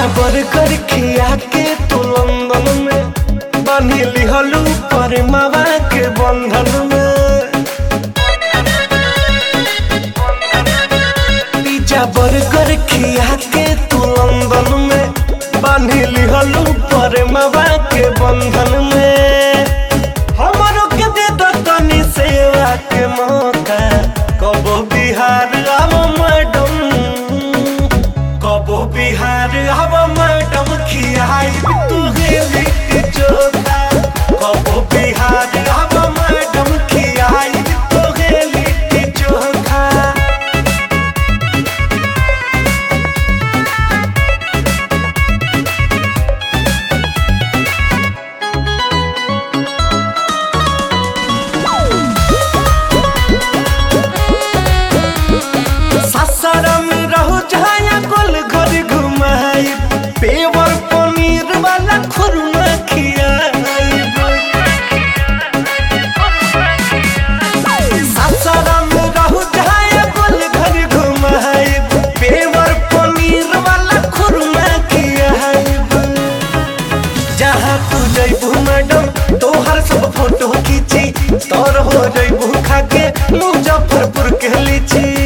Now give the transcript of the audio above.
burger खिया के तू लंदन में बांधी लिहलू पर मावा के बंधन में पिज्जा बर्गर खिया के तू लंदन में बांधी लिहलू पर मावा के बंधन में हमरो के दे दो तनी सेवा के मौका कबो बिहार आव मैडम कबो बिहार आव मैडम खियाई तू गेली के चोखा कबो बिहार आव मैडम खियाई तू गेली के चोखा सासाराम रहो जहाँ गोल घर घुमाई पेवर पनीर वाला खुरमा खियाई सासाराम रहो जहाँ गोल घर घुमाई पेवर पनीर वाला खुरमा खियाई जहाँ तू जैबू मैडम तोहर सब फोटो खींची तोर हो जैबू खाके मुजफ्फरपुर के लीची